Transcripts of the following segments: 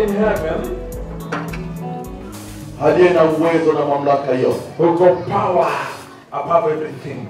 in heaven aliye na uwezo na mamlaka yote, who got power above everything.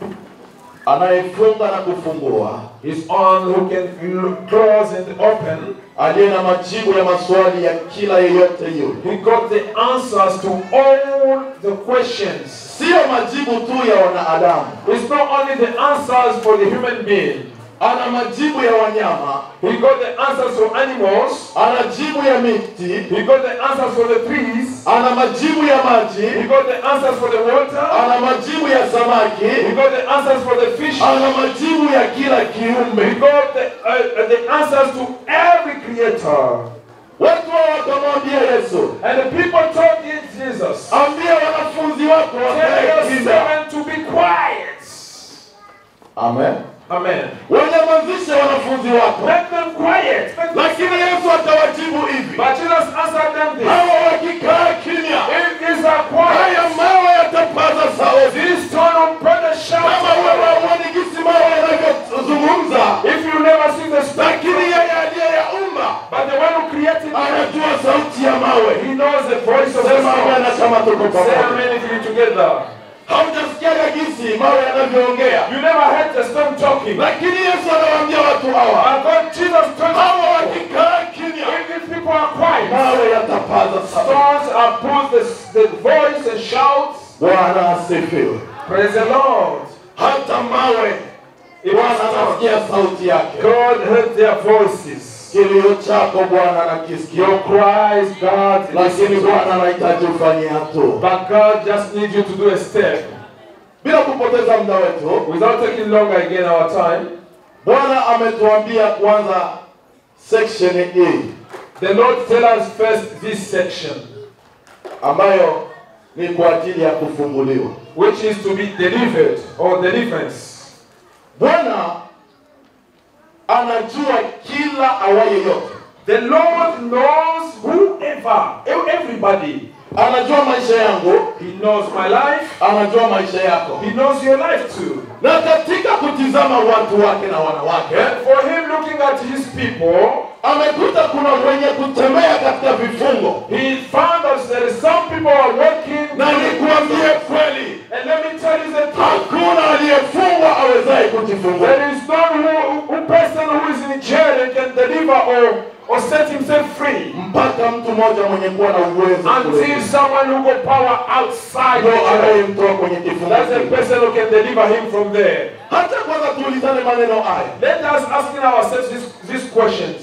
anayefunga na kufungua, He's on who can l- close and open. aliye na majibu ya maswali ya kila yeyote yule. He got the answers to all the questions. Siyo majibu tu ya wanadamu, It's not only the answers for the human being. ana majibu ya wanyama, He got the answers for animals. ana jibu ya miti, He got the answers for the trees. ana majibu ya He maji, got the answers for the water. ana majibu ya He samaki, got the answers for the fish. ana majibu ya kila He kiumbe. got the, uh, uh, the answers to every creator. Watu hao wakamwambia Yesu, And the people told him, Jesus, ambia wanafunzi wako tell wakae your kimya. servant to be quiet. Amen. Amen. Wanyamazishe wanafunzi wako, Make them quiet. Make them lakini Yesu atawajibu hivi, But Jesus answered them this. hawa wakikaa kimya, If these are quiet, haya mawe yatapaza sauti. this stone will put a Kama wewe shout. hauoni jinsi mawe yanavyozungumza, If you never see the stone, lakini yeye aliyeyaumba but the one who created it, anajua sauti ya mawe. he knows the voice of the Sema amena stone. kama tuko Say pamoja. amen if you together. Haujasikiaga jinsi mawe yanavyoongea, You never heard the stone talking. lakini Yesu anawaambia watu hawa, And God, Jesus told hawa us, wakikaa kimya, if these people are quiet, mawe yatapaza sauti. stones are put the, the voice and shouts. Bwana asifiwe. Praise the Lord. Hata mawe Bwana anasikia sauti yake. God heard their voices. Kilio chako Bwana anakisikia, Your cries, God, lakini listens. Bwana anahitaji ufanye hatua. But God just needs you to do a step. Bila kupoteza muda wetu, Without taking longer again our time, Bwana ametuambia kwanza section hii the Lord tell us first this section, ambayo ni kwa ajili ya kufunguliwa. which is to be delivered or deliverance. Bwana anajua kila awaye yote, The Lord knows whoever, everybody. anajua maisha yangu, He knows my life. anajua maisha yako, He knows your life too. na katika kutizama watu wake na wanawake And for him looking at his people, amekuta kuna wenye kutembea katika vifungo, he found out there is some people are working. na nikuambie kweli, And let me tell you the truth. hakuna aliyefungwa awezaye kujifungua. There is no who, who person who is in jail and can deliver or, or set himself free mpaka mtu mmoja mwenye kuwa na uwezo until kule someone who got power outside the ndio jail. anayemtoa kwenye kifungo. That's the kile. person who can deliver him from there. Hata kwanza tuulizane maneno haya, Let us asking ourselves these, these questions.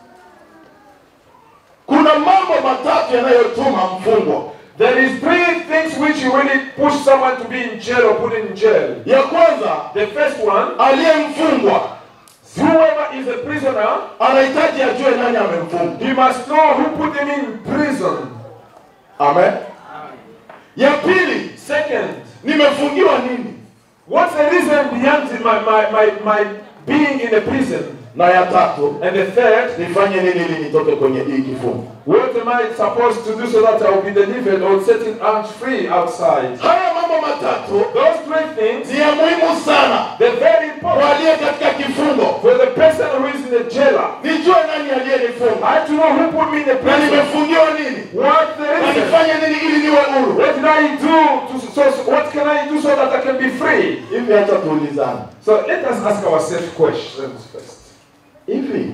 kuna mambo matatu yanayotuma mfungwa. There is three things which you really push someone to be in jail or put in jail. Ya kwanza, The first one, aliyemfungwa whoever is a prisoner, anahitaji ajue nani amemfunga. he must know who put him in prison. Amen. Ya pili, Second, nimefungiwa nini? what's the reason behind my, my, my, my being in a prison? Na ya tatu, And the third, nifanye nini ili nitoke kwenye hii kifungo? what am I supposed to do so that I will be delivered or setting out free outside? Haya mambo matatu Those three things, ni ya muhimu sana they're very kwa important aliye katika kifungo. for the person who is in the jailer. Nijue nani aliyenifunga I have to know who put me in the na prison. nimefungiwa nini What the na reason? nifanye nini ili niwe huru. What did I do to so, so what can I do so that I can be free? Hivi hata tuulizane So let us ask ourselves questions first. hivi,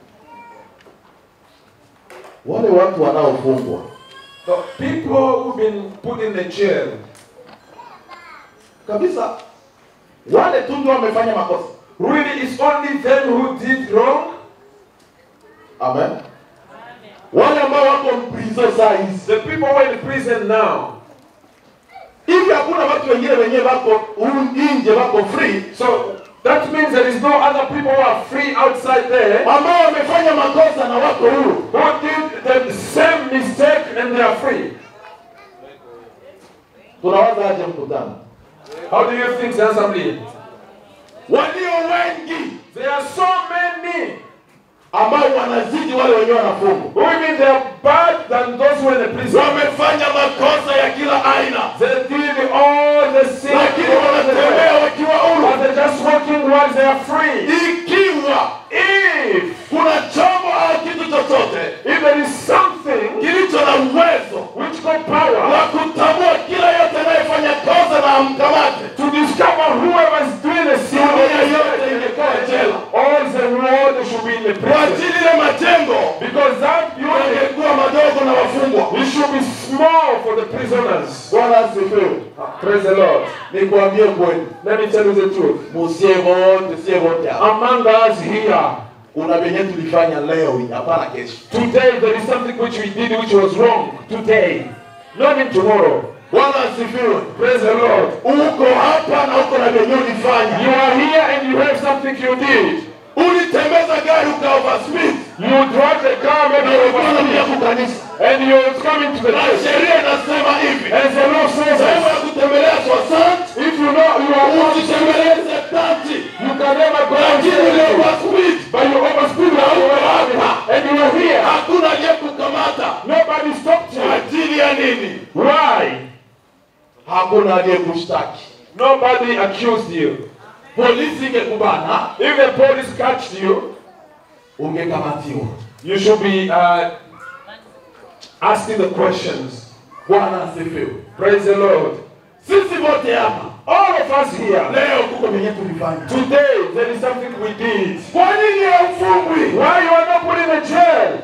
wale watu wanaofungwa The people who've been put in the jail, kabisa, wale tu ndio wamefanya makosa. really it's only them who did wrong. Amen. Wale ambao wako mprizo saa hizi The people who are in prison now. hivi, hakuna watu wengine wenyewe wako huru nje, wako free So that means there is no other people who are free outside there ambao wamefanya makosa na wako huru. who did the same mistake and they are free. Tunawaza aje mkutano? How do you think the assembly? Walio wengi There are so many ambao wanazidi wale wenyewe wanafungwa, who even they are bad than those who are in the prison. wamefanya makosa ya kila aina, They did all the sin, lakini all the wanatembea wakiwa but huru. they're just walking while they are free. Ikiwa If kuna chombo au kitu chochote If there is something kilicho na uwezo which got wa power kutambua kila yote anayefanya kosa na amkamate, to discover whoever is doing a sin, dunia yote ingekuwa jela. all the world should be in the Kwa prison. ajili ya majengo Because that unit yangekuwa madogo na wafungwa. it should be small for the prisoners. Bwana asifiwe. Praise the Lord. Nikwambie kweli, Let me tell you the truth. musie wote, sie wote hapa, Among us here, kuna venye tulifanya leo, hii, hapana kesho. today there is something which we did which was wrong. Today. Not in tomorrow. Bwana asifiwe. Praise the Lord. Uko hapa na uko na venye You ulifanya. are here and you have something you did. Ulitembeza gari uka overspeed You drive the car na maybe ulikuwa over unakuja kukanisa, and you're coming to the na church. sheria inasema hivi, And the Lord says, sehemu ya kutembelea soixante if you know you are wanted, usitembelee septanti, you can never go and lakini ule overspeed But you overstood na now uko hapa, and you are here. hakuna aliyekukamata. Nobody stopped you. Ajili ya nini? Why? Hakuna aliyekushtaki. Nobody accused you. Polisi ingekubana, If the police catched you, ungekamatiwa. you should be uh, asking the questions. Bwana asifiwe. Praise the Lord. Sisi wote hapa All of us here, leo kuko venye tulifanya. today, there is something we did. Kwa nini haufungwi? Why you are not put in a jail?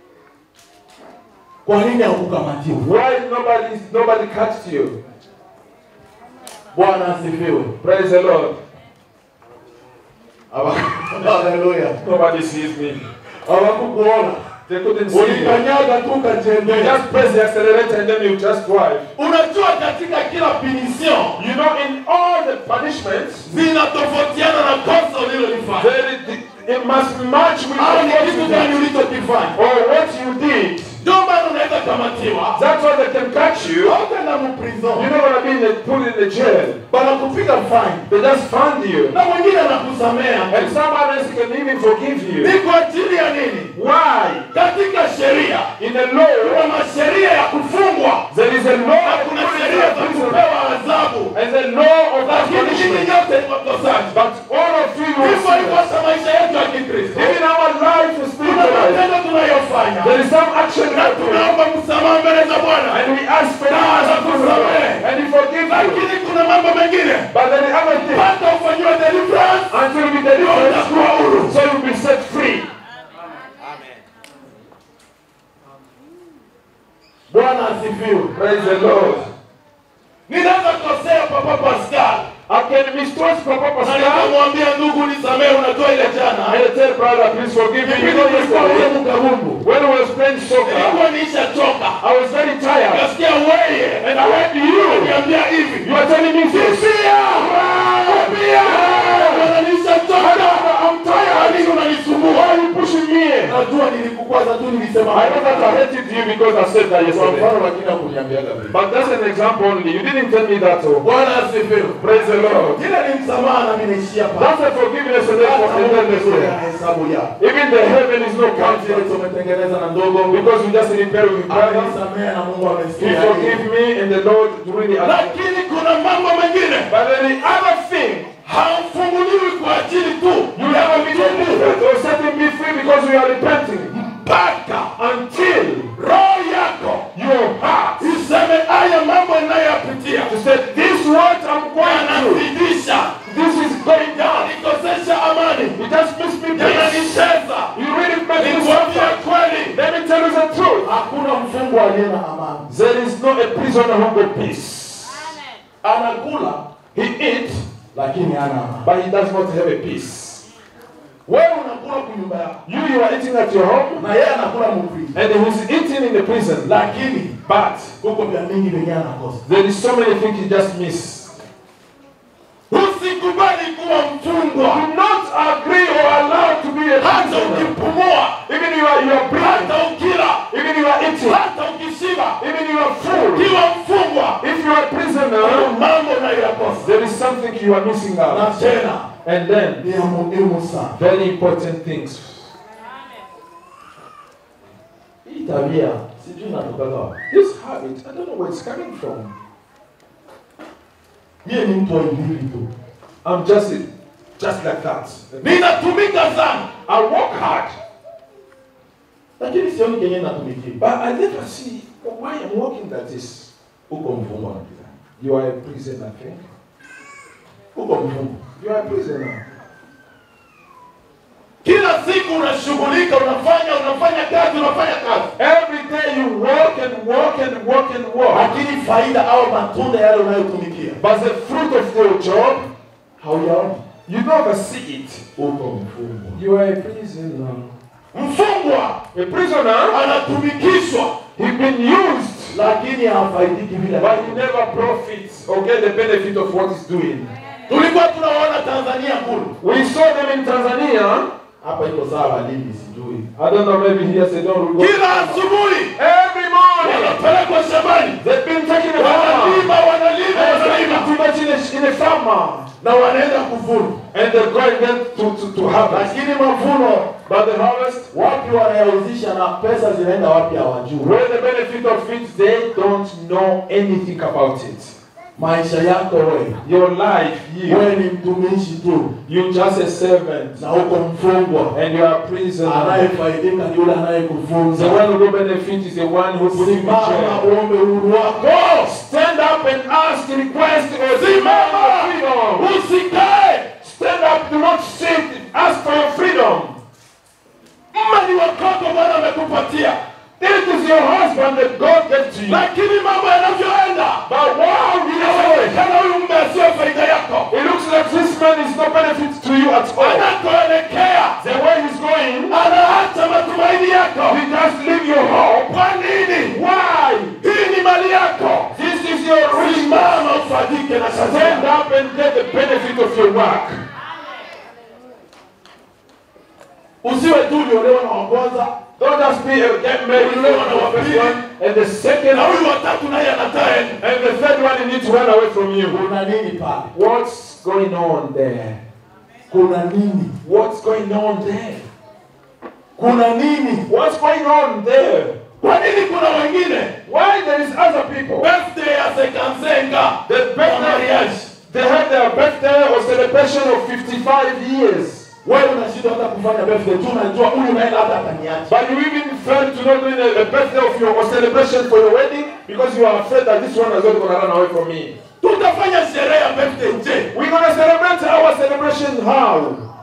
Kwa nini haukukamatiwa? Why nobody nobody catched you? Bwana asifiwe. Praise the Lord. Hawa- Haleluya. Nobody sees me. Hawakukuona. They couldn't see you. Ulikanyaga tu You ukatembea. just press the accelerator and then you just drive. Unajua katika kila punition You know, in all the punishments, zinatofautiana na kosa ulilolifanya. there is, it must match with Au ni what kitu you gani did ulichokifanya? or what you did. Ndio maana unaweza kamatiwa. That's why they can catch you. Hautaenda mu prison. You're not gonna be in the, put in the jail. Wanakupiga fine. They just fund you, Na mwingine anakusamea. and someone else can even forgive Ni you. kwa ajili ya nini? Why? Katika sheria In the law, kuna masheria ya kufungwa there is a law na of kuna sheria za prison kupewa adhabu, and the law of that lakini nyinyi punishment. nyote ni wakosaji. But all of you will Hivyo hivyo see hata maisha yetu ya Kikristo, Even our life is kuna spiritualized. matendo tunayofanya There is some action na that we tunaomba msamaha mbele za Bwana, and we ask for Na God atakusamehe. and He forgives you. lakini kuna mambo mengine But then the other thing, mpaka ufanyiwe deliverance until we deliver utakuwa huru. so you'll be set free. Bwana asifiwe. Praise the Lord. Ninaweza kukosea Papa Pascal I can mistrust Papa na Pascal. nikamwambia ndugu, nisamehe, unajua ile jana I tell brother, please forgive me. You Kipindi know tulikuwa ule yesterday, mkabumbu, when we was playing soccer, nilikuwa niishachoka, I was very tired. nikasikia weye And I heard you. niambia hivi You are telling me this. Kimbia! Kimbia! Bwana, nishachoka. I'm tired. Kwa nini unanisumbua? Why are you pushing me? Najua nilikukwaza tu, nilisema I know that I hated you because I said that Kwa yesterday. mfano, lakini hakuniambiaga vile. But that's an example only. You didn't tell me that. Oh. Bwana asifiwe. Praise the Lord. Ile ni msamaha na mimi naishia pale. That's a forgiveness and then Hata Mungu forgiveness. amekuwa na hesabu yako. Even the heaven is no Kama vile counted tumetengeneza na ndogo, because we just repair with brother. amenisamehe na Mungu He amesikia. forgive me and the Lord really accept. Lakini kuna mambo mengine But then the other thing, hamfunguliwi kwa ajili tu you never be delivered or setting me free because we are repenting. mpaka Until roho yako your heart iseme haya mambo inayoyapitia to say, this what I'm going through, yanazidisha, this is going down. yananikosesha amani, It just makes me peace. yananicheza. You really make me Nikwambie suffer. kweli, Let me tell you the truth. hakuna mfungwa aliye na amani. There is no a prisoner who got peace. Anakula He eats, lakini hana amani. but he does not have a peace. Wewe unakula kwa nyumba yako You, you are eating at your home, na yeye anakula mfriji, and he's eating in the prison. lakini But huko vya mingi vyenyewe anakosa. there is so many things he just miss. Usikubali kuwa mfungwa Do not agree or allow to be a hata prisoner. ukipumua, Even you are you are breathing, hata ukila, even you are eating, hata ukishiba, even you are full. ukiwa mfungwa, If you are a kuna prisoner, mambo unayoyakosa. there is something you are missing Na out. tena And then ni ya muhimu sana. very important things. Hii tabia sijui inatoka wapi. This habit, I don't know where it's coming from. Mie ni mtu wa hivi tu, I'm just just like that. ninatumika sana, I work hard. lakini sioni kenye natumikia But I never see why I'm walking like this. uko mfungwa na kizani You are a prisoner, I think. uko mfungwa You are a prisoner. kila siku unashughulika unafanya unafanya kazi unafanya kazi Every day you walk and walk and walk and walk. lakini faida au matunda yale unayotumikia But the fruit of your job, hauyaoni you never see it. uko mfungwa You are a prisoner. mfungwa A prisoner, anatumikishwa he's been used, lakini hafaidiki vile but he never profits or get the benefit of what he's doing. tulikuwa tunaona tanzania kule We saw them in Tanzania. hapa iko sawa lini sijui I don't know, maybe here they don't go. kila asubuhi Every morning, wanapelekwa shambani they've been taking a farmer. wanalima wanalima And wanalima too much in a, in a farmer. na wanaenda kuvuna And they're going then to, to, to harvest. lakini mavuno But the harvest, wapi wanayauzisha na pesa zinaenda wapi hawajui where the benefit of it, they don't know anything about it. maisha yako wewe Your life, you, wewe ni mtumishi tu you're just a servant. na uko mfungwa And you are a prisoner. anayefaidika ni yule The anayekufunza one who will benefit is the one who put you in simama jail. uombe uhuru wako Stand up and ask, request, or demand simama your freedom. usikae Stand up, do not sit, ask for your freedom. mali wakoko bwana amekupatia This is your husband that God gave to you. lakini mambo yanavyoenda But wow, you know, inawezekana huyu mume asiyo faida yako it looks like this man is no benefit to you at all. anakoelekea The way he's going, anaacha matumaini yako he just leave your hope. kwa nini Why? hii ni mali yako This is your reason. simama ufaidike na kazi Stand yako up and get the benefit of your work. usiwe tu uliolewa na wa kwanza Don't just be a get married Ulilewa na for the wapili. first one, and the second na one, huyu watatu naye anatae and the third one, he needs to run away from you. kuna nini pale What's going on there? kuna nini What's going on there? kuna nini What's going on there? kwa nini kuna wengine Why there is other people? birthday ya sekanzenga The birthday, they had their birthday or celebration of 55 years. wewe unashindwa hata kufanya birthday tu unajua huyu naye labda ataniacha But you even failed to not doing a, a birthday of your or celebration for your wedding because you are afraid that this one is not going to run away from me. tutafanya sherehe ya birthday je We're going to celebrate our celebration how?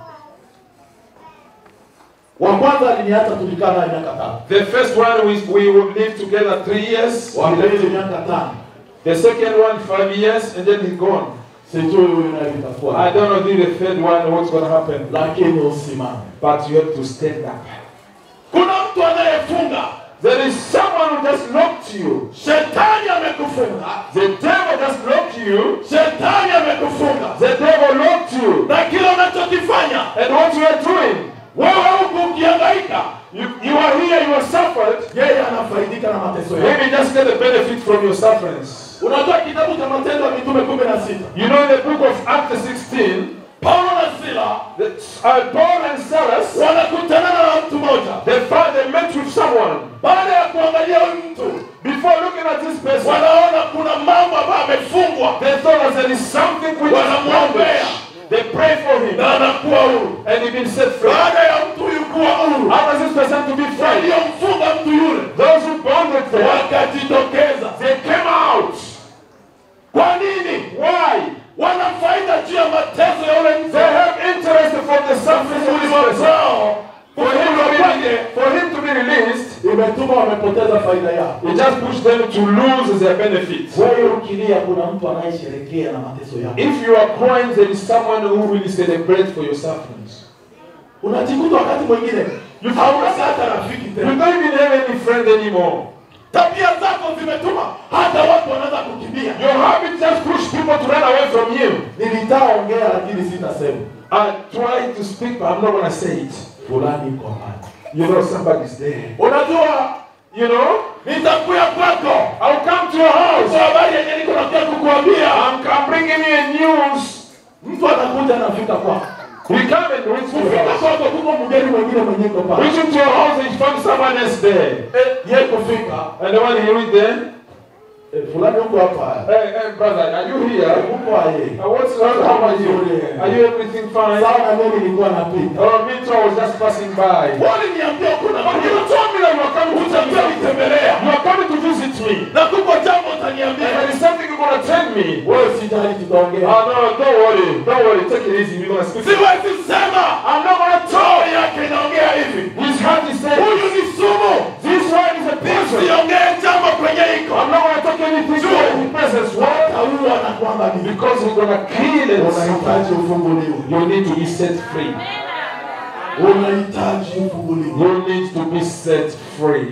wa kwanza aliniacha tulikaa naye miaka tano The first one we, we would live together three years. wa pili miaka tano The second one five years and then he's gone. sijui huyu naye vitakuwa I don't know the third one what's going to happen. lakini usimame But you have to stand up. kuna mtu anayefunga There is someone who just locked you. shetani amekufunga The devil just locked you. shetani amekufunga The devil locked you. na kile unachokifanya And what you are doing, wewe huku ukihangaika you, you are here, you are suffered. yeye anafaidika na mateso yako Maybe just get the benefit from your sufferings. unajua kitabu cha matendo ya mitume kumi na sita You know, in the book of Acts 16, paulo na sila the, uh, Paul and Silas, wanakutana na mtu mmoja they found they met with someone. baada ya kuangalia huyu mtu Before looking at this person, wanaona kuna mambo ambayo amefungwa they thought that there is something which is Wanamwombea. bondage. They pray for him, na anakuwa huru and he been set free. baada ya mtu huyu kuwa huru How does this person to be free? waliomfunga mtu yule Those who bonded them, wakajitokeza they came out. kwa nini Why? wana faida juu ya mateso ya ule mtu They have interest for the suffering of this person. zao For him, to be, for him to be released, imetuma wamepoteza faida yao it just pushed them to lose their benefits. wewe ukilia kuna mtu anayesherekea na mateso yako If you are crying, there is someone who will celebrate for your sufferings. unajikuta wakati mwingine hauna hata rafiki You tena don't even have any friend anymore. tabia zako zimetuma hata watu wanaweza kukimbia Your habit just push people to run away from you. nilitaongea lakini sitasema I try to speak, but I'm not going to say it. fulani iko hapa You know somebody's there. unajua You know, nitakuya kwako I'll come to your house. kwa habari yenye niko nakuja kukuambia I'm, I'm bringing you a news. mtu anakuja anafika kwako We come and reach to your kufika house. kwako kuko mgeni mwingine mwenye iko pale Reaching to your house and you find someone else there. Eh, ye kufika And the one he read there, Eh, fulani huko hapa. Hey, hey, brother, are you here? Huko aye. Uh, what's wrong? How are you? Are you everything fine? Sawa mimi nilikuwa napita. Oh, me too. I was just passing by. Waliniambia kuna But you told me that you are coming to utakuja nitembelea. You are coming to visit me. Na kuko jambo And utaniambia. there is something you're gonna tell me. Wewe sijali tutaongea. Oh no, don't worry. Don't worry. Take it easy. We're gonna speak. Siwezi sema. I'm not gonna Roho talk. yake inaongea hivi. His heart is saying, Huyu ni sumu. This one is a person. Siongee jambo kwenye iko. I'm not gonna talk anything to any presence. Why? Wataua na kwamba ni Because we're gonna kill and unahitaji ufunguliwe. You need to be set free. Unahitaji ufunguliwe. You need to be set free.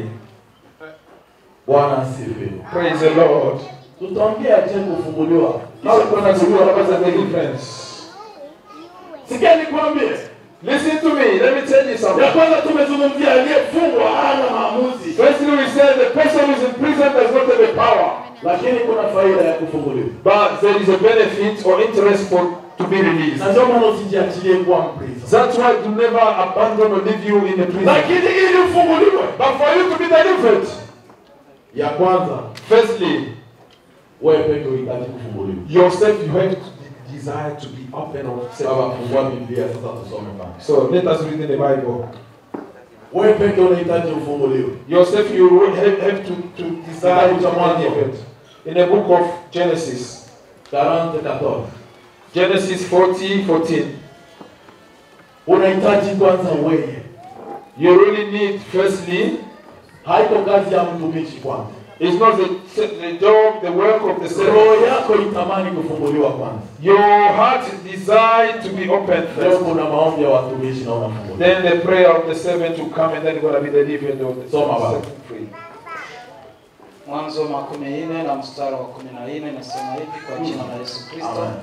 Bwana asifiwe. Praise the Lord. Tutaongea je kufunguliwa? How gonna see what was the deliverance? Sikia nikwambie. Listen to me. Let me tell you Ya something. kwanza tumezungumzia aliyefungwa hana maamuzi, Firstly, we said the person who's in prison does not have the power, lakini kuna faida ya kufunguliwa. but there is a benefit or interest for to be released. Na ndio maana usijiachilie kuwa mprison. That's why to never abandon or leave you in the prison. Lakini ili ufunguliwe, But for you to be delivered, ya kwanza firstly, wewe peke unahitaji kufunguliwa. yourself you have to de- desire to be open or set Baba, up. fungua Biblia sasa tusome pale. So let us read in the Bible. Wewe peke unahitaji ufunguliwe. Yourself you have, have to, to desire Kitabu cha to be Mwanzo. delivered. In the book of Genesis, 40 14. Genesis 40, 14. Unahitaji kwanza wewe. You really need, firstly, Haiko kazi ya mtumishi kwanza. it's not the, the job, the work of the servant. Roho yako itamani kufunguliwa kwanza. Your heart desire to be open Leo first. kuna maombi ya watumishi na unafunguliwa. Then the prayer of the servant will come and then you're going to be delivered of the Soma baba. set free. Mwanzo makumi nne na mstari wa kumi na nne nasema hivi kwa jina la Yesu Kristo, Amen.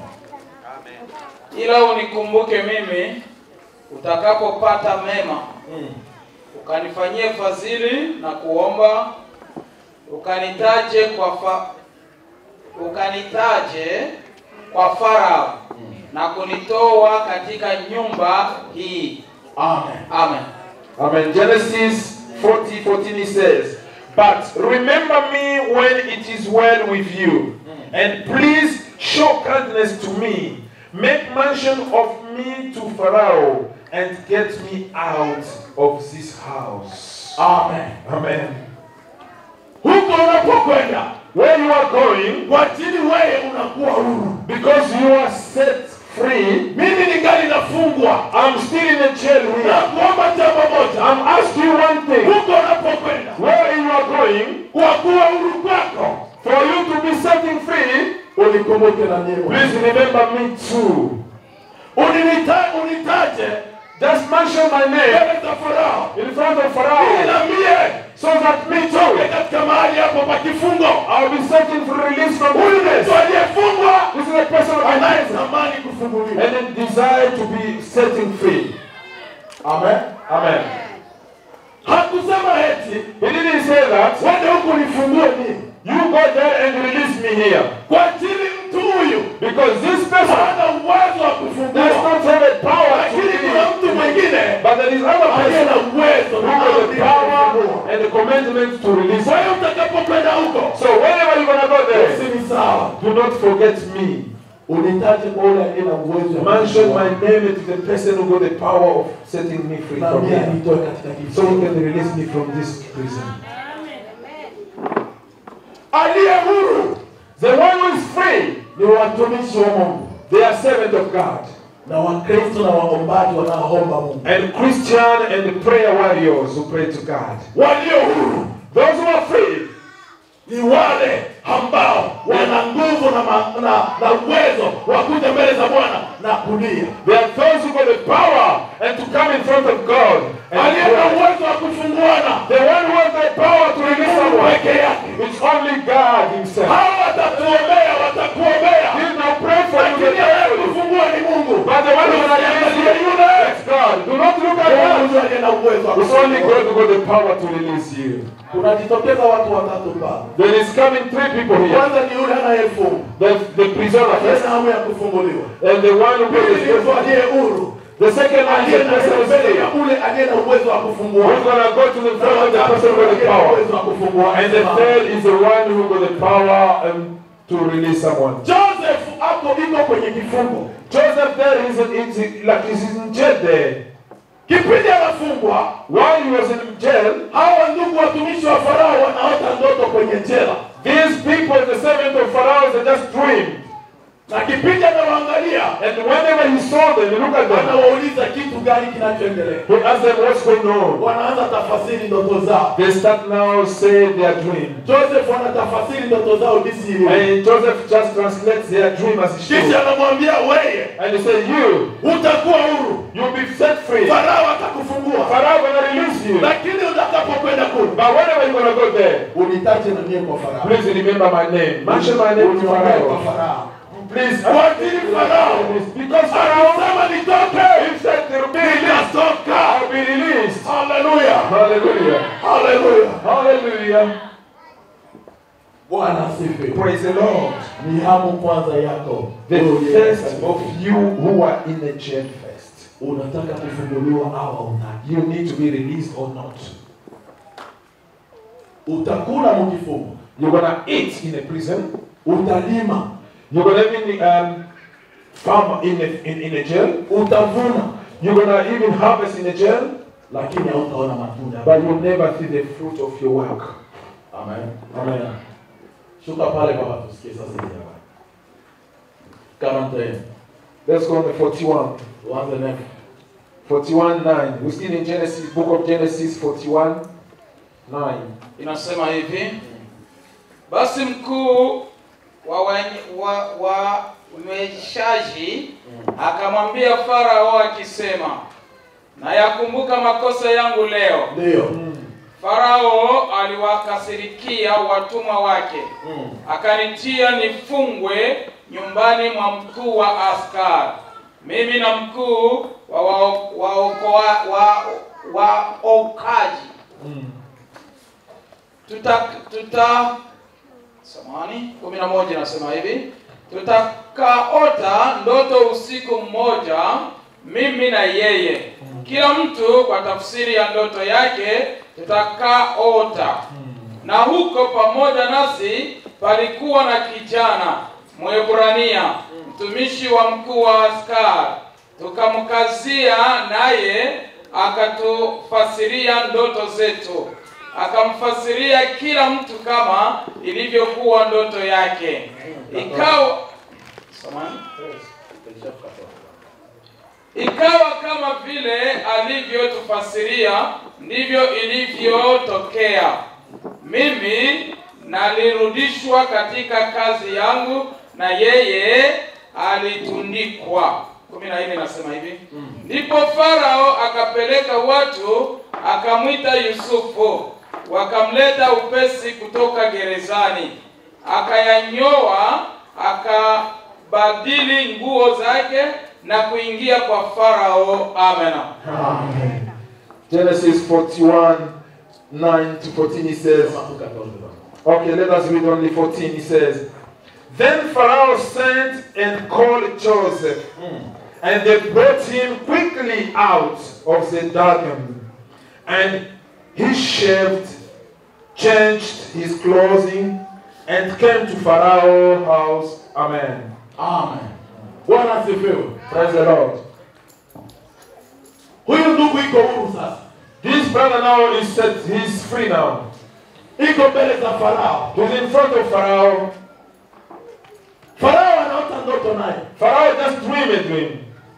ila unikumbuke mimi utakapopata mema, ukanifanyie fadhili na kuomba, ukanitaje kwa fa, ukanitaje kwa Farao na kunitoa katika nyumba hii. Amen. Amen. Amen. Genesis 40, 14 it says, But remember me when it is well with you, and please show kindness to me. Make mention of me to Pharaoh, and get me out of this house. Amen. Amen. Huko unapokwenda Where you are going, kwa ajili wewe unakuwa huru. because you are set free, Mimi ningali nafungwa. I'm still in a jail Na here. kuomba jambo moja. I'm asking you one thing. Huko unapokwenda Where you are going, kwa kuwa huru kwako. for you to be setting free, Unikumbuke na mimi. Please remember me too. Uninita unitaje Just mention my name mbele za Farao. in front of Ili Pharaoh na mie so that me nitoke too, katika mahali hapo pa kifungo. I'll be searching for release from Huyu ni wilderness. mtu aliyefungwa This is a person of life anayetamani kufunguliwa. and a desire to be setting free. Amen. Amen. Hakusema eti He didn't say that. wende huku nifungue mimi. You go there and release me here. Kwa ajili mtu huyu Because this person hana uwezo wa does kufungua. not have a power to Lakini kuna release. mtu mwingine But there is other aliye person na uwezo who na has amri the ya power kufungua. and the commandment to release. Kwa hiyo utakapokwenda huko So whenever you're gonna go there, usini sawa. do not forget me. Unitaje kwa yule aliye na uwezo wa Mention kufungua. my name to the person who got the power of setting me free na from mimi here. anitoe katika So he kifungo. can release me from this prison. Aliye huru The one who is free, ni watumishi wa Mungu they are servant of God. na Wakristo na waombaji wanaoomba Mungu. And Christian and the prayer warriors who pray to God. Walio huru Those who are free, ni wale ambao wana nguvu na, ma, na, na uwezo wa kuja mbele za Bwana na kulia. they are those who got the power and to come in front of God. And Aliye na pray. uwezo wa kufunguana the one who has the power to release Mungu someone, peke yake. it's only God Himself. Hao watatuombea, watakuombea, He will pray for you. lakini anayekufungua ni Mungu. But the one who will release Usiangalie you, yule it's God. Do not look at God. Mungu aliye na uwezo wa It's only kufungua. God who got the power to release you. Kunajitokeza watu watatu pale. There is coming three people here. Kwanza ni yule anayefungwa The, the prisoner aliye first, na hamu ya kufunguliwa. and the one who got Pili ni mtu the aliye huru The second one is aliye the na person who's mbele ya saved. ule aliye na uwezo wa kufungua Who's gonna go to the Na front of the watatu person with the aliye na power. uwezo wa kufungua And the third is the one who got the power um, to release someone. Joseph hapo iko kwenye kifungo Joseph there is, is, is like he's in jail there. kipindi anafungwa While he was in jail, hawa ndugu watumishi wa farao wanaota ndoto kwenye jela these people, the servant of Pharaoh, they just dreamed. na kipindi anawaangalia And whenever he saw them, he looked at them. anawauliza kitu gani kinachoendelea He asked them what's going on. wanaanza tafasiri ndoto zao They start now saying their dream. joseph anatafasiri ndoto zao jinsi ilivyo And Joseph just translates their dream as he kisha should. anamwambia weye And he said, You, utakuwa huru you'll be set free. farao atakufungua Pharaoh gonna release you. lakini utakapokwenda kule But whenever you're gonna go there, unitaje na mie kwa farao please remember my name. Mention my name to Uniombee kwa Pharaoh. farao Please. Kwa ajili Farao. Because Pharaoh, akisema nitoke he said they'll be released. nitatoka I'll be released. haleluya Hallelujah. haleluya Hallelujah. bwana asifiwe Praise the Lord. ni hamu kwanza yako The Wewe uliye first katika- of you who are in the jail first. unataka kufunguliwa au hautaki You need to be released or not. utakula mkifungo You're gonna eat in a prison. utalima You're gonna even um, farm in a, in, in a jail. utavuna You're gonna even harvest in a jail. lakini hautaona matunda But you'll never see the fruit of your work. amen Amen. shuka pale baba tusikie sasa hivi hapa kama mtaenda Let's go on the 41. tuanze next 41 9. We're still in Genesis, book of Genesis 41 9. inasema hivi basi mkuu wa wenye- wa, wa mweshaji akamwambia farao akisema nayakumbuka makosa yangu leo ndio farao aliwakasirikia watumwa wake Mm. akanitia nifungwe nyumbani mwa mkuu wa askari mimi na mkuu wa waokaji wa, waokoa- wa, waokaji. tuta tuta samani kumi na moja nasema hivi tutakaota ndoto usiku mmoja mimi na yeye kila mtu kwa tafsiri ya ndoto yake tutakaota na huko pamoja nasi palikuwa na kijana mwebrania mtumishi wa mkuu wa askari tukamkazia naye akatufasiria ndoto zetu akamfasiria kila mtu kama ilivyokuwa ndoto yake ikawa Samahani? ikawa kama vile alivyotufasiria ndivyo ilivyotokea mimi nalirudishwa katika kazi yangu na yeye alitundikwa kumi na nne nasema hivi ndipo farao akapeleka watu akamwita yusufu wakamleta upesi kutoka gerezani akayanyoa akabadili nguo zake na kuingia kwa farao amena Amen. Genesis 41 9 to 14 he says, Sema tu 14 baba. Okay, let us read only 14. He says, Then Pharaoh sent and called Joseph, and they brought him quickly out of the dungeon. And he shaved, changed his clothing, and came to Pharaoh's house. Amen. Amen. Bwana asifiwe. Praise the Lord. Huyu ndugu iko huru sasa, This brother now is set, he's free now. iko mbele za Farao. He's in front of Pharaoh. Farao anaota ndoto naye, Pharaoh just dream a dream.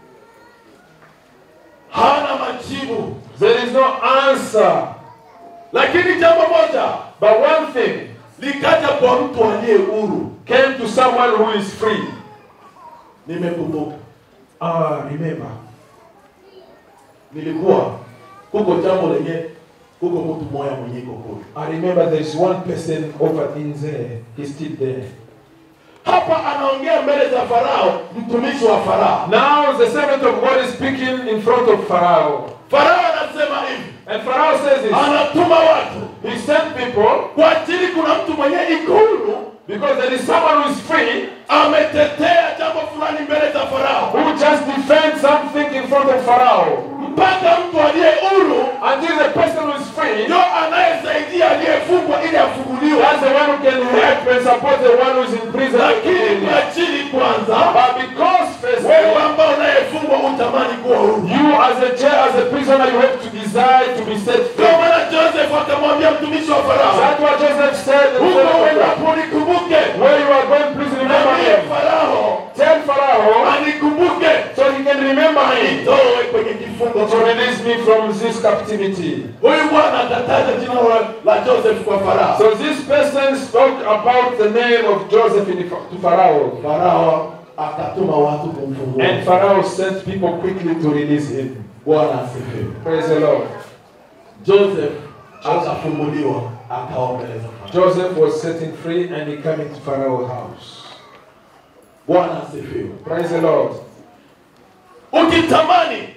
hana majibu, There is no answer. lakini jambo moja But one thing likaja kwa mtu aliye huru. came to someone who is free. Nimekumbuka Ah, remember. nilikuwa kuko jambo lenye kuko mtu mmoja mwenye iko huru I remember there is one person over in there. He's still there. hapa, anaongea mbele za Farao, mtumishi wa Farao. Now the servant of God is speaking in front of Pharaoh. Farao anasema hivi, And Pharaoh says this. anatuma watu He sent people kwa ajili, kuna mtu mwenye iko huru Because there is someone who is free ametetea jambo fulani mbele za Farao, who just defends something in front of Pharaoh. mpaka mtu aliye huru Until the person who is free, ndio anayesaidia aliyefungwa ili afunguliwe. that's the one who can help and support the one who is in prison. Lakini kwa chini kwanza, But because first, wewe ambao unayefungwa utamani kuwa huru. you as a jail, as a prisoner, you have to desire to be set Ndio free. maana Joseph akamwambia mtumishi wa Farao, That's what Joseph said. in the huko book of uendapo nikumbuke, Where you are going, please remember mwambie him. Farao Tell Pharaoh anikumbuke, so he can remember me. nitoe kwenye kifungo To release me from this captivity. Huyu bwana akataja jina la- la Joseph kwa Farao. So this person spoke about the name of Joseph in the, to Pharaoh. Farao akatuma watu kumfungua. And Pharaoh sent people quickly to release him. Bwana asifiwe. Praise the Lord. Joseph akafunguliwa akaombeleza Farao. Joseph was setting free and he came into Pharaoh's house. Bwana asifiwe. Praise the Lord. Ukitamani,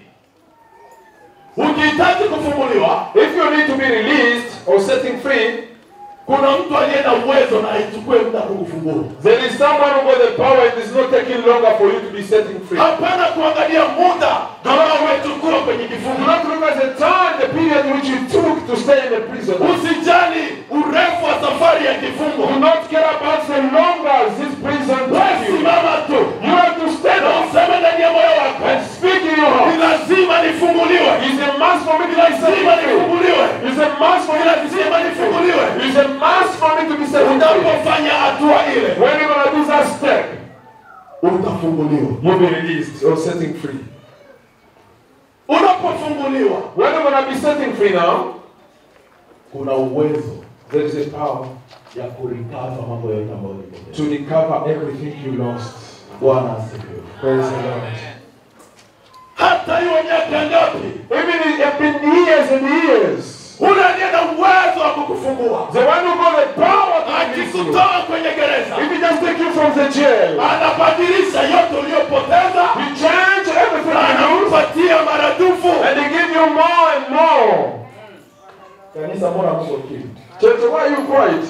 ukihitaji kufunguliwa, If you need to be released or setting free, kuna mtu aliye na uwezo na aichukue muda kukufungua. there is someone who got the power. It is not taking longer for you to be setting free. Hapana kuangalia muda ambao umechukua kwenye Do kifungo. not look at the time, the period which you took to stay in the prison. Usijali urefu wa safari ya kifungo. Do not care about the longer this prison Wewe takes you. simama tu You have to stand na up useme ndani ya moyo wako, and speak in your ni heart. lazima nifunguliwe, It's a must for me to be set lazima free. nifunguliwe, It's a must for me to be lazima set free. nifunguliwe. It's a must for me to be set free. Unapofanya hatua ile, When you're gonna do that step, utafunguliwa. you'll be released or setting free. Unapofunguliwa, When you're gonna be setting free now, kuna uwezo there is a power ya kurikava mambo yote ambayo ulipoteza. to recover everything you lost. Bwana asifiwe. Praise the Lord. Hata iwe miaka ngapi, Even if it have been years and years, ule aliye na uwezo wa kukufungua the one who got the power to release you, akikutoa kwenye gereza, if he just take you from the jail, anabadilisha yote uliyopoteza he change everything na you lose, anakupatia maradufu. and he give you more and more. Kanisa, mbona mko kimya? Church, why are you quiet?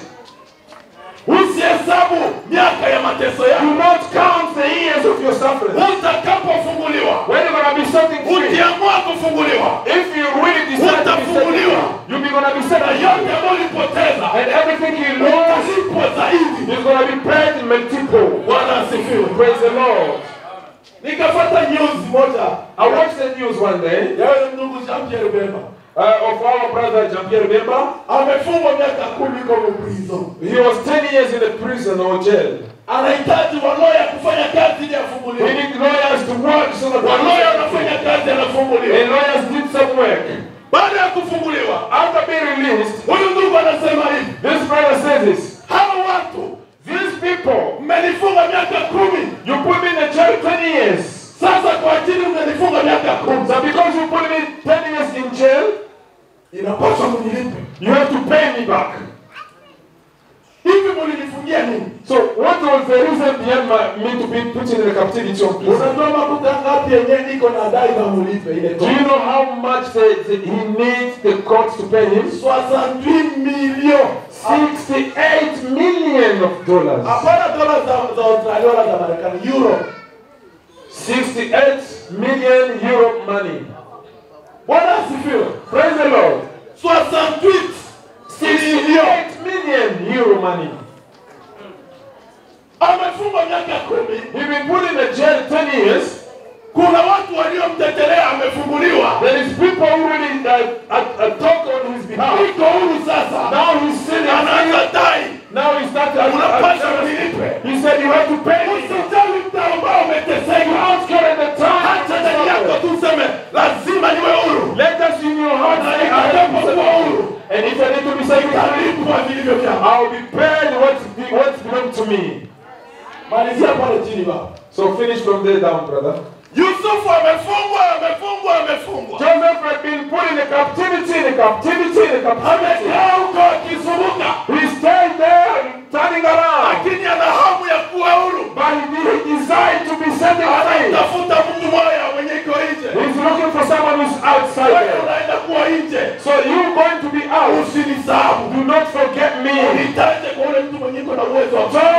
Usihesabu miaka ya mateso Do yako. not count the years of your suffering. Utakapofunguliwa, When you're gonna be setting free, ukiamua kufunguliwa, if you really decide to be setting free, you'll be gonna be na setting yote free. ambayo ulipoteza And everything you lose utalipwa zaidi. is gonna be paid in multiple. Bwana asifiwe. Praise the Lord. Nikapata news moja I watched the news one day ya yule ndugu Jean Pierre Bemba uh, of our brother Jean-Pierre Bemba. amefungwa miaka kumi kwenye prison, He was 10 years in the prison or jail. anahitaji waloya kufanya kazi ili We afunguliwe. need lawyers to work so that Waloya wanafanya kazi, anafunguliwa. And lawyers did some work. Baada ya kufunguliwa, After being released, huyu ndugu anasema hivi, this brother says this. hawa watu These people, mmenifunga miaka kumi, you put me in the jail 20 years. sasa kwa ajili mmenifunga miaka kumi, So because you put me 10 years in jail, inapaswa mnilipe. you have to pay me back. Hivi mulinifungia nini? So what was the reason behind my, me to be put in the captivity of prison? Unajua makuta ngapi yenyewe iko na dai na mulipe ile Do you know how much the, the, he needs the courts to pay him? 68 millions 68 million of dollars. hapana dola za za Australia wala za Marekani, euro. 68 million euro money. Bwana asifiwe. Praise the Lord. 68 68 million euro money. amefungwa miaka kumi. He been put in the jail 10 years. Kuna watu waliomtetelea, amefunguliwa, There is people who really uh, uh, uh, talk on his behalf. iko huru sasa, Now he's sitting anaanza dai, Now he started. unapaswa unilipe. He said you have to pay me. Usijali mtu ambao You umeteseka, don't care the time. hata ndani yako tu useme lazima niwe huru, Let us in your heart na say, I am nitakapokuwa huru And if I need to be saved, nitalipwa vilivyo vyangu. I'll be paid what's, what's belong to me. Malizia pale chini baba. So finish from there down, brother. Yusufu amefungwa, amefungwa, amefungwa, Joseph had been put in a captivity, in a captivity, in a captivity. amekaa huko akizunguka, He stayed there, turning around. lakini ana hamu ya kuwa huru. But he, he desired to be set free. Anatafuta mtu mmoja mwenye iko nje. He's looking for someone who's outside Wewe there. unaenda kuwa nje, So you going to be out. usinisahau. Do not forget me. Nitaje kwa ule mtu mwenye iko na uwezo wa Turn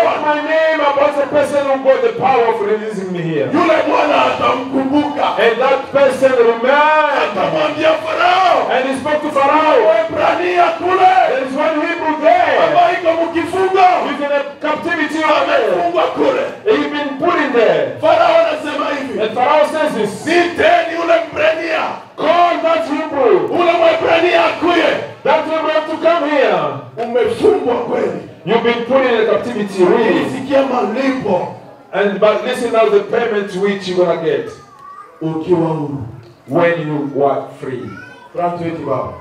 akamkumbuka And that person remembered. akamwambia Farao, And he spoke to Pharaoh. Waebrania kule There is one Hebrew there. ambaye iko mkifungo He's in a captivity over there. amefungwa kule. He's been put in there. Farao anasema hivi, And Pharaoh says this. niteni ule Mbrania, Call that Hebrew. ule Mwebrania akuye. That Hebrew have to come here. Umefungwa kweli, You've been put in a captivity, really. nilisikia malipo And but listen now the payment which you're gonna get ukiwa huru. when you were free. Frank wetu baba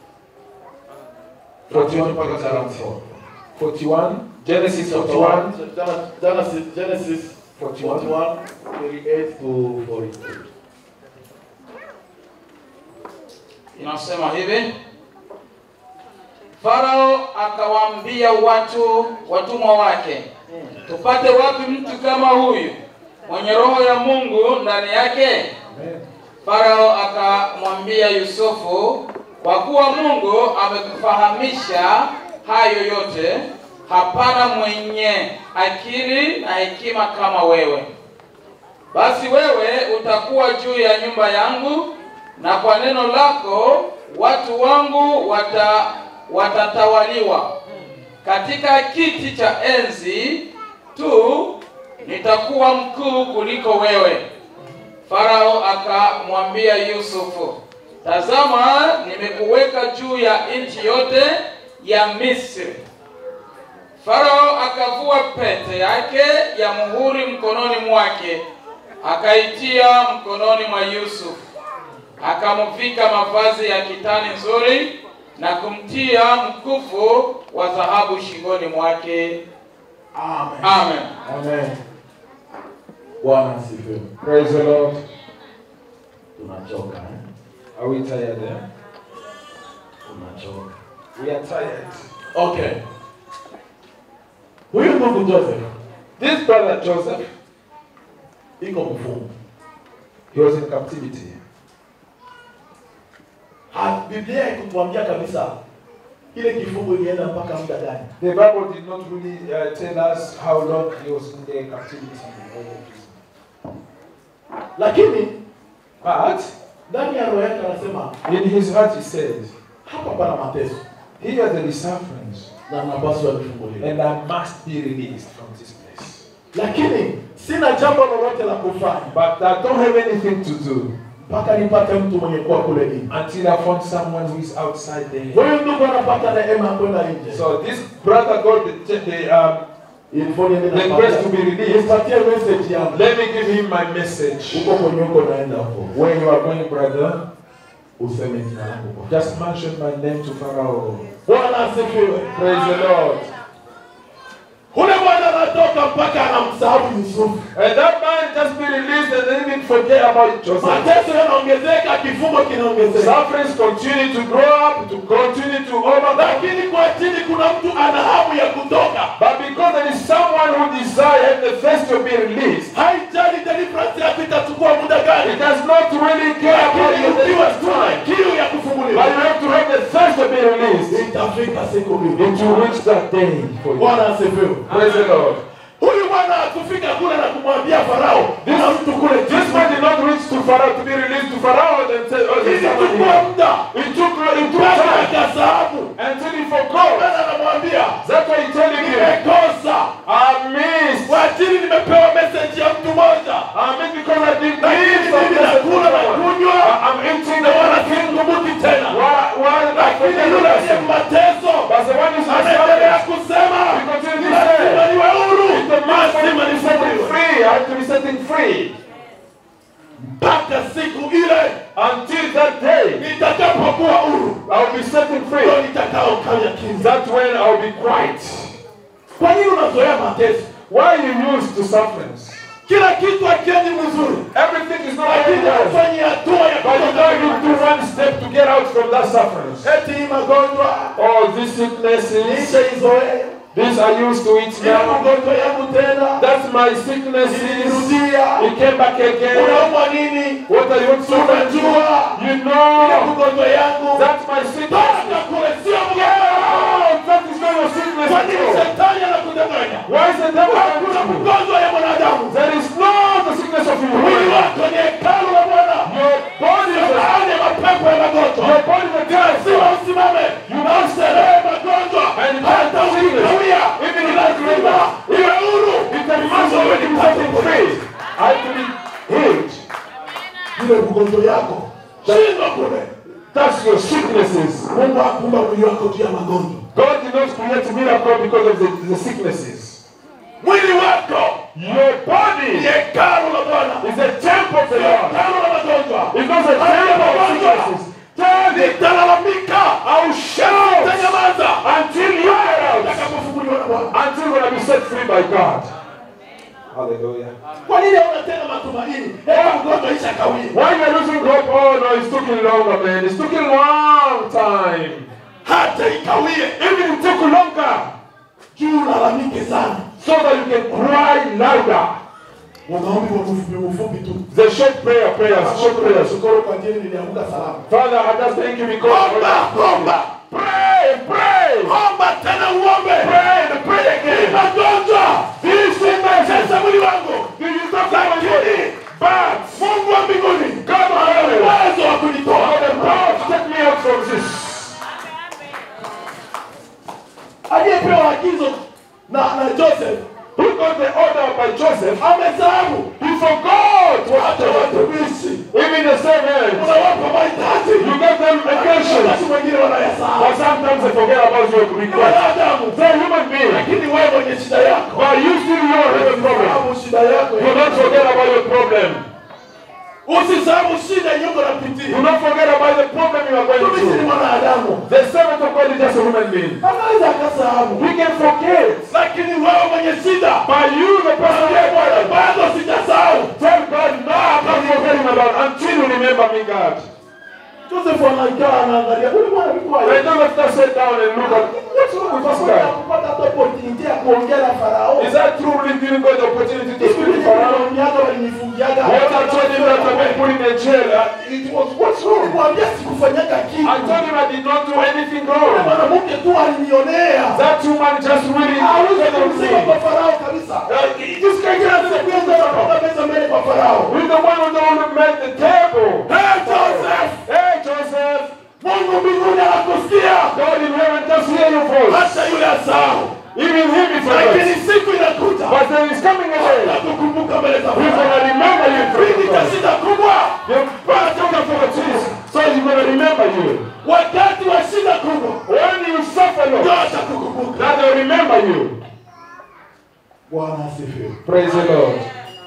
41 mpaka 40. 41. Genesis 41. Genesis, Genesis 41. 41, 38 to 42. inasema hivi farao akawaambia watu watumwa wake tupate wapi mtu kama huyu mwenye roho ya mungu ndani yake farao akamwambia yusufu kwa kuwa mungu amekufahamisha hayo yote hapana mwenye akili na hekima kama wewe basi wewe utakuwa juu ya nyumba yangu na kwa neno lako watu wangu wata, watatawaliwa katika kiti cha enzi tu nitakuwa mkuu kuliko wewe farao akamwambia yusufu tazama nimekuweka juu ya nchi yote ya misri farao akavua pete yake ya muhuri mkononi mwake akaitia mkononi mwa yusufu akamvika mavazi ya kitani nzuri na kumtia mkufu wa dhahabu shingoni mwake Amen. amen Amen. Bwana asifiwe. Praise the Lord. Tunachoka eh? Are we tired there? Tunachoka. We are tired. Okay. Huyu ndugu Joseph This brother Joseph, iko mfungo. he was in captivity. Ha- Biblia ikutuambia kabisa ile kifungo ilienda mpaka muda gani. The Bible did not really uh, tell us how long he was in the captivity. Lakini But ndani ya roho yake anasema in his heart he said, hapa pana mateso Here are the sufferings, na napaswa nifunguliwe. and I must be released from this place. Lakini sina jambo lolote la kufanya But I don't have anything to do mpaka nipate mtu mwenye kuwa kule nje. until I found someone who is outside there. Huyu ndugu anapata neema ya kwenda nje. So this brother got the, the um, Ilifoni niende The napatia- grace to be released. Nipatie message yangu. let me give him my message. Huko kwenye uko naenda huko. Where you are going, brother, Useme jina langu kwa. just mention my name to Pharaoh. Bwana asifiwe. Praise the Lord. Ule bwana anatoka mpaka anamsahau Yusufu. And that man just be released and then even forget about Joseph. Mateso yanaongezeka, kifungo kinaongezeka. Sufferings continue to grow up, to continue to overlap. Lakini kwa chini kuna mtu ana hamu ya kutoka. But because there is someone who desires the first to be released, Haijali deliverance yako itachukua muda gani. it does not really care about Lakini your ukiwa tu na destiny. kiu ya But kufunguliwa. you have to have the first to be released. Itafika siku It mbili. will reach that day for you. Bwana asifiwe. Praise the Lord. Huyu bwana akufika kule na kumwambia Farao, kuna mtu kule This chini. man did not reach to Pharaoh to be released to Pharaoh and say, oh, there's someone Ilichukua here. muda. It took, it took Mpaka time akasahabu. until he forgot. Bwana anamwambia, That's why he's telling you, nimekosa. I missed. Kwa ajili nimepewa message ya mtu mmoja. I missed because I didn't Lakini miss some mimi message nakula na from someone. kunywa I- I'm eating na the wala one sikumbuki tena. Why, why did I Lakini forget yule the aliye person? mateso But the one who's anaendelea suffering, kusema he continues to lazima say, niwe huru, the man lazima to be setting nifunguliwe. free. I have to be setting free. Mpaka siku ile Until that day, nitakapokuwa huru, I'll be setting ndio free. nitakaokanya kimya. That's when I'll be quiet. Kwa nini unazoea mateso? Why are you used to sufferings? Kila kitu akiendi mzuri, Everything is not lakini going well. ufanye hatua ya But you kutoka know you kwenye do one step to get out from that suffering. eti hii magonjwa Oh, these sicknesses, nishaizoea, these are used to it ila now. magonjwa yangu tena That's my sicknesses. ilirudia. It came back again. Unaumwa nini? What are you suffering? Unajua You ile know. magonjwa yangu That's my sickness. toka kule, sio Oh, that is not your sickness. Kwa nini at all. shetani anakudanganya? Why is the devil Hakuna tempting you? mgonjwa ya mwanadamu There is no the sickness of mwili you. wako ikikawia Even ni if lazima iwe huru It's a must of be setting free. I to be healed. ile ugonjwa yako shindwa kule That's your sicknesses. mungu akumba mwili wako juu ya magonjwa God did not create miracle because of the, the sicknesses. mwili wako Your ni body hekalu la bwana is a temple of the Lord. hekalu la magonjwa It's not a temple of sicknesses. nitalalamika I will shout tanyamaza until you get out. utakapofunguliwa na bwana Until you're going to be set free by God. Hallelujah. kwa nini hauna tena matumaini hebu mgonjwa isha kawia Why you are losing hope? Oh no, it's taking longer, man. It's taking long time. hata ikawie Even it took longer juu lalamike sana so that you can cry louder. wanaombi wa mfupi mfupi tu The short prayer, prayers, short prayers. shukuru kwa ajili nilianguka salama Father, I just thank you because omba omba pray, pray, omba tena uombe pray, and pray again. magonjwa sasa mwili wangu Do you stop that lakini But mungu wa mbinguni God of heaven, uwezo wa kunitoa for the power to take me out from this. aliyepewa agizo na na joseph Who got the order by Joseph? amesahau He forgot what hata watumishi even the same age. unawapa mahitaji You gave them occasions. wakati mwingine wanayasahau But sometimes they forget about your ni request. wanadamu They're human beings. lakini wewe mwenye shida yako But you still know have a problem. sababu shida yako Do not forget about your problem. usisahau shida iliyoko Do napitia not forget about the problem you are going mtumishi ni through. mwanadamu The servant of God is just a human being. anaweza akasahau We can forget. lakini wewe mwenye shida But you, the person Mwambie Bwana, bado sijasahau tell God, no, I'm not forgetting about until you remember me, God. joseph anakaa anaangalia ule bwana alikuwa And don't have to sit down and look at what's wrong with this Hakuna guy. kupata hata opportunity ya kuongea na farao Is that true? Really giving God the opportunity to speak to Pharaoh? Walioniaga walinifungiaga What I told him that I've been put in a jail, uh, it was what's wrong? Nikwambia sikufanyaga I kitu told him I did not do anything Yule wrong. mwanamke tu alinionea That woman just really hawezi hated kumsema kwa me. farao kabisa Uh, this guy kila can't siku say yangu anapanga meza mbele kwa farao We're the one who the one who made the table. Hey, Joseph! Hey, Joseph. mungu mbinguni anakusikia God in heaven just hear your voice. hata yule asahau Even him is lakini forgot. siku inakuja But there is coming a day. nakukumbuka mbele za He's farao gonna remember you. kipindi cha shida kubwa Your brother took for this. So he's gonna remember you. wakati wa shida kubwa When you suffer, ndio Lord, atakukumbuka that they'll remember you. bwana asifiwe Praise the Lord.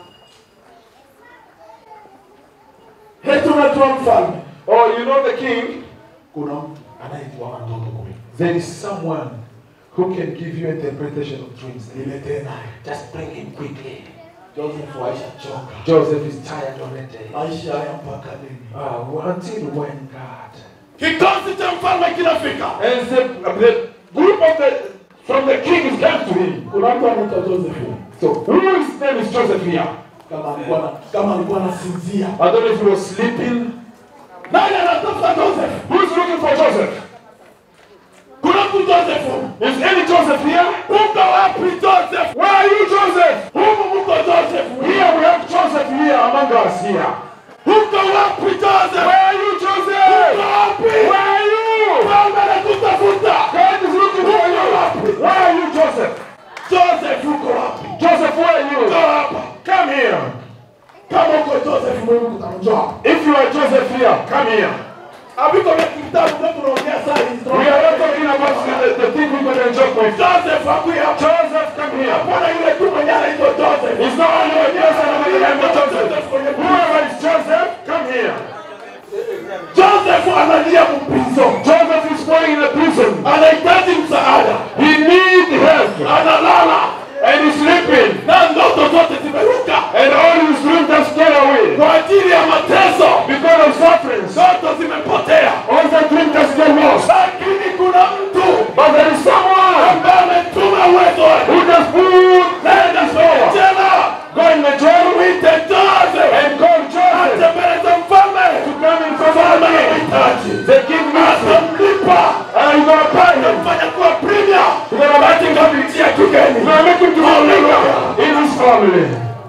hetu unatoa mfalme Oh, you know the king? kuna mtu anaitwa mtoto kule There is someone who can give you interpretation of dreams. niletee naye Just bring him quickly. joseph aisha choka Joseph is tired already. maisha haya mpaka lini Uh, until when, God? kikosi cha mfalme kinafika And the, the group of the from the king is come to him. kuna mtu anaitwa joseph So whose name is Joseph here? kama alikuwa na- kama alikuwa anasinzia I don't know if he was sleeping. nani anatafuta joseph Who's looking for Joseph? kuna mtu joseph Is any Joseph here? uko wapi joseph Where are you, Joseph? humu muko joseph Here we have Joseph here among us here. uko wapi joseph Where are you, Joseph? uko wapi Where are you? mfalme anakutafuta God is looking for you. Where are you, Joseph? joseph uko wapi Joseph, where are you? Njoo hapa Come here. kama uko joseph mungu kutamjua If you are Joseph here, come here. aviko vya kitabu ndio tunaongea saa hizi We are not talking about the, the, the thing we're going to joke with. joseph akuya Joseph, come here. hapana yule tu mwenye anaitwa joseph It's not only one person who is named Joseph. Whoever is Joseph, come here. joseph analia mpizo Joseph is going in a prison. anahitaji msaada He needs help. analala And he's sleeping. na ndoto zote zimeruka And all his dreams just get away. kwa ajili ya mateso Because of sufferings. ndoto zimepotea All the dreams just get lost. lakini kuna mtu But there is someone ambaye ametuma uwezo wake who just put nenda kwenye jela go in the jail mwite joseph and call Joseph atembeleze mfalme to come in front of mfalme me. anamhitaji The king needs him. atamlipa And you're gonna pay him. mfanya kuwa premier You're gonna make him come katika kigeni You're gonna make him to be leader in his family.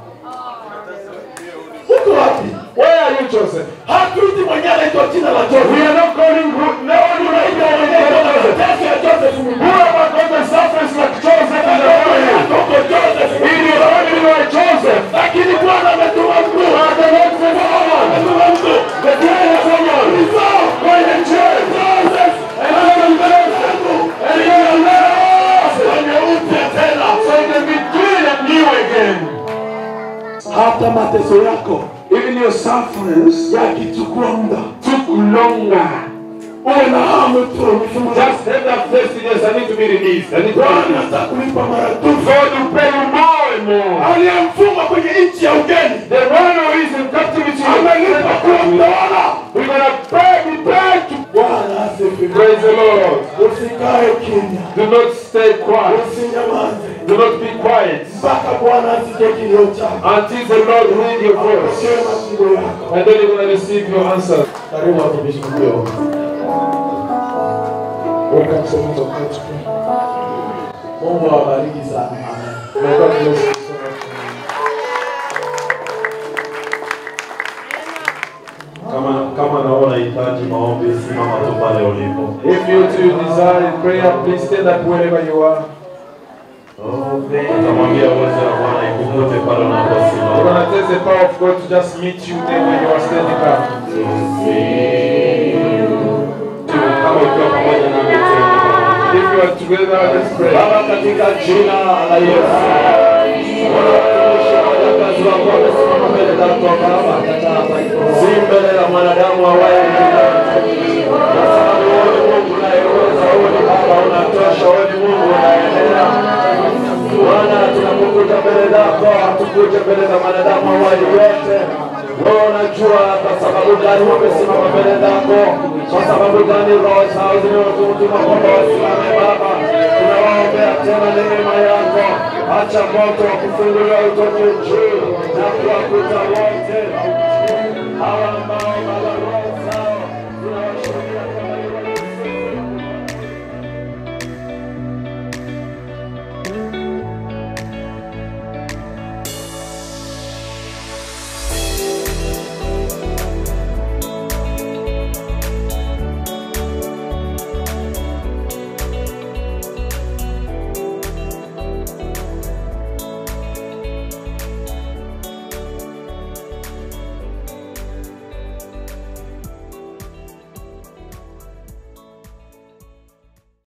uko wapi Where are you, Joseph? hatuiti mwenyewe anaitwa jina la We joseph are not calling who, no one who unaita mwenyewe Joseph. mateso ya joseph mwingine Whoever got the suffering like hata mateso yako even your sufferings yakichukua muda took longer. uwe na hamu tu ufungue. Just have that thirstiness. I need to be released. I need to be bwana released. atakulipa maradufu God will pay you more and more. aliyemfungwa kwenye nchi ya ugeni The one who is in captivity, amelipa kuwa mtawala we're gonna pay, be paid to bwana asifiwe praise the Lord. usikae kimya Do not stay quiet. usinyamaze Do not be quiet mpaka bwana asije kilio chako until the Lord hear your voice. apokee majibu yako And then you're gonna receive your answer. karibu watumishi mlio Welcome to the church. Mungu awabariki sana. Amen. May God bless you so much. Kama kama naona unahitaji maombi, simama tu pale ulipo. If you too desire prayer, please stand up wherever you are. Utamwambia uwezo wa Bwana ikukute pale We're unaposimama. gonna test the power of God to just meet you there where you are standing up. Tu kama ukiwa pamoja nami tu. If you are together, let's pray. Baba, katika jina la Yesu, Bwana, watumishi na wajakazi wako wamesimama mbele zako Baba, si mbele ya mwanadamu awaye kwa sababu wewe ni Mungu unayeweza, wewe ni Baba unatosha, wewe ni Mungu unaendelea. Bwana, tunapokuja mbele zako, hatukuje mbele za mwanadamu awaye yote. Wewe unajua kwa sababu gani wamesimama mbele zako, kwa sababu gani roho zao zimewatuma kwamba wasimame Baba. Tunawaombea tena neema yako, acha moto wa kufunguliwa utoke juu na kuwakuta wote hawa ambao